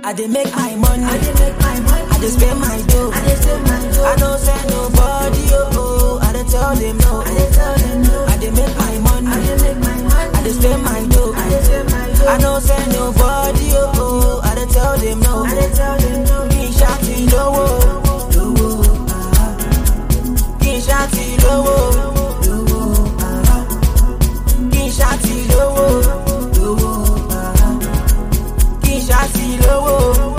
I dey make my money. I dey make my money. I dey spend my dough. I dey spend my dough. I don't send nobody, oh, oh. I dey tell them no. I dey tell them no. I dey make my money. I dey make my money. I dey spend my dough. I dey spend my dough. I don't send nobody, oh, oh. I dey tell them no. I dey tell them no. Kì í ṣàtì lówó. Lówó. Kì í ṣàtì lówó. Lówó. Kì í ṣàtì lówó. Lówó. Kì í ṣàtì lówó.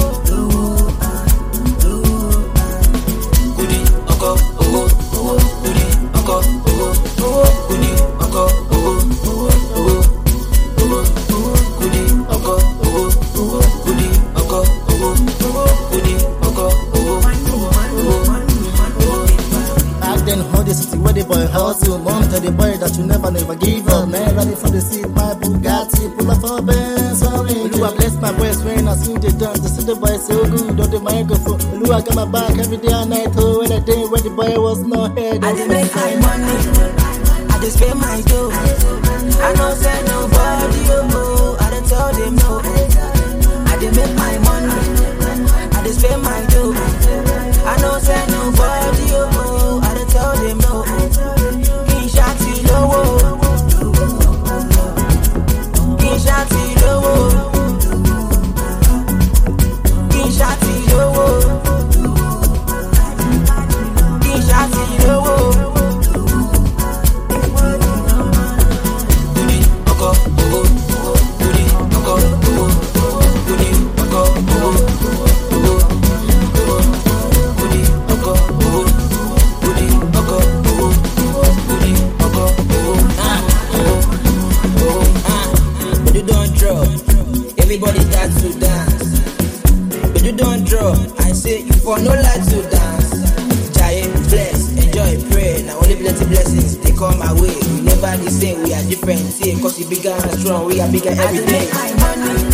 Kudi ọkọ owó owó kudi ọkọ owó owó kudi ọkọ owó owó owó owó owó kudi ọkọ owó owó kudi ọkọ owó owó kudi ọkọ owó owó owó. Back then, how the city where the boy hustle. Mom tell the boy that you never, never give up. Man, ready for the seat, my Bugatti, pull up for Benz. Sorry, Oluwa bless my boys when I sing the dance. The city boy so good on the microphone. Oluwa got my back every day and night. Oh, when the day when the boy was no head. I dey make my money. I dey spend my dough. I no send nobody, oh, oh. I dey tell them no. I dey make my money. I dey spend my dough. I no send nobody, oh, oh. I dey tell them no. Kì í ṣàtì lówó. Kì í ṣàtì lówó. Kì í ṣàtì lówó. Kì í ṣàtì lówó. Kudi ọkọ owó kudi ọkọ owó kudi ọkọ owó owó owó kudi ọkọ owó kudi ọkọ owó kudi ọkọ owó owó owó. Gbedu don drop, everybody start to dance. Gbedu don drop, I say you for no like to dance. Jaye flex, enjoy, pray. Now only plenty blessings they come my way. We never the same, we are different. See, cause you bigger and strong, we are bigger every day. I dey make my money.